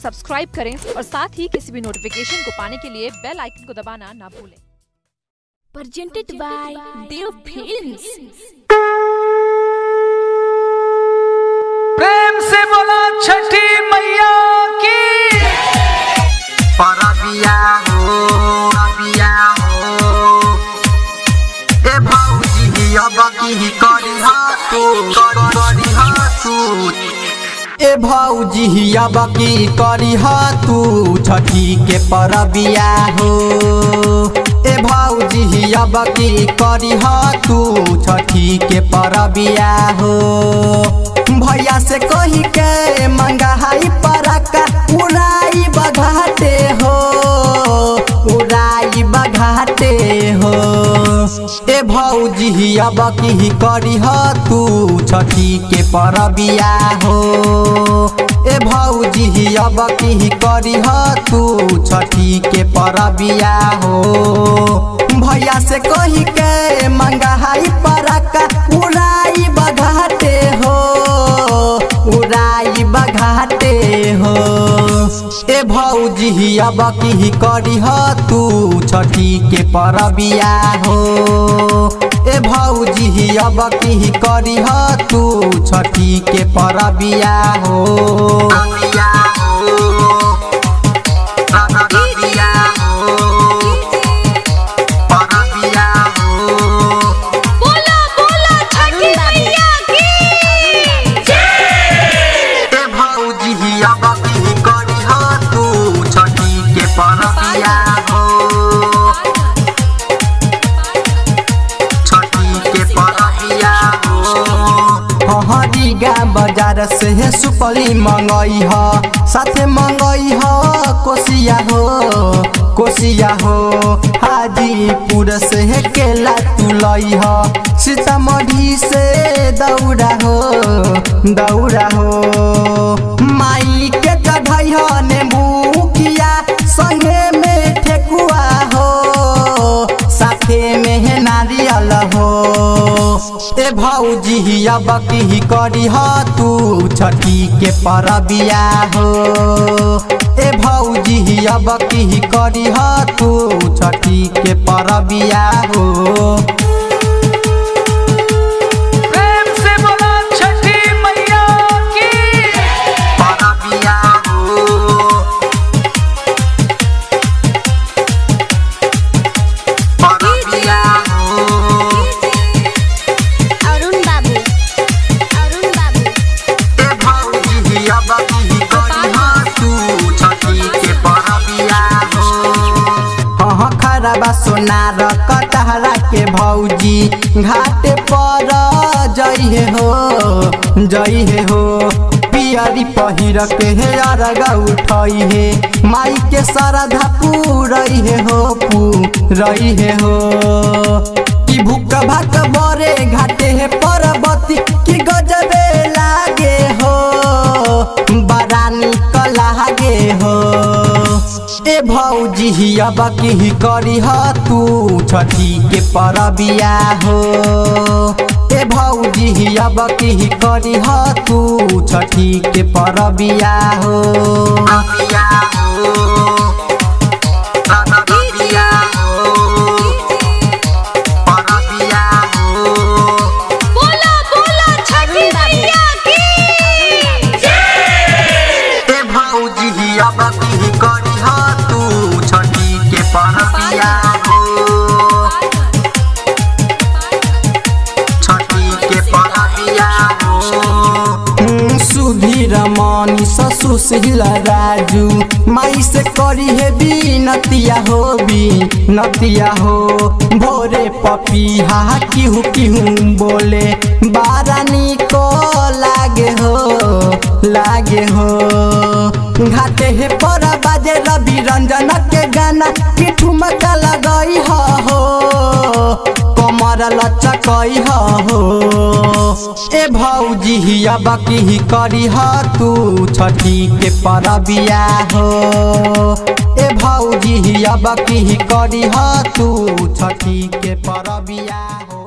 Subscribe करें और साथ ही किसी भी नोटिफिकेशन को पाने के लिए बेल आइकन को दबाना ना भूलें presented by Dev Films. प्रेम से बोला छठी मैया की परबिया हो परबिया हो ए भौजी अब की करी तू करी तू ए भौजी अब की करी तू छठी के परबिया हो ए भौजी अब की करी तू छठी के परबिया हो भैया से कही के मंगाई परका उड़ाई बघाटे हो उड़ाई बघाटे हो ए भौजी अब की करी तू छठी के परबिया हो ए भौजी अब की करी तू छठी के परबिया हो भैया से कही के मंगाई परका उड़ाई बघाटे हो उड़ाई बघाटे हो ए भौजी अब की करी तू छठी के परबिया हो ए भौजी अब की करी तू छठी के परबिया हो बोला बोला छठी मैया की ए भौजी अब की करी तू छठी के परबिया हो छठी के परबिया हो हरिगा बाजार से सुपली मंगई ह साथे मंगई ह कोसिया हो कोसिया हो हाजीपुर से केला तुलई ह सीतामढ़ी से दौड़ा हो दौड़ा हो माई के चढ़ई ह नेमुखिया संगे में ठेकुआ हो साथे में नारियल हो ए भौजी अब की करी तू छठी के परबिया हो ए भौजी अब की करी तू छठी के परबिया हो प्रेम से बोला छठी मैया की परबिया हो परबिया हो अरुण बाबू अरुण बाबू ए भौजी अब की करी तू छठी के परबिया हो हाँ खराबा सोनार कटहरा के भौजी घाट पर जइहे हो जइहे हो पियरी पहिर के हे अरगा उठई हे माई के श्रद्धा पूरई हो पूरई हो कि भूख भाक बरे घाटे हे परबती कि गजबे लागे हो बड़ा निक लागे हो ए भौजी अब की करी तू छठी के परबिया हो ए भौजी अब की करी तू छठी के परबिया हो परबिया हो परबिया हो परबिया हो बोला बोला छठी मैया की ए भौजी अब की करी तू छठी के परबिया हो छठी के परबिया हो सुधीर मनी ससुशील राजू माई से करी है बीनतिया हो बीनतिया हो भोरे पपीहा किहू किहू बोले बारानी को लागे हो लागे हो घाटे हे पर बाजे रवि रंजन के गाना कि ठुमका लगई हो कमर लचकई हो ए भौजी अब की करी तू छठी के परबिया हो ए भौजी अब की करी तू छठी के परबिया हो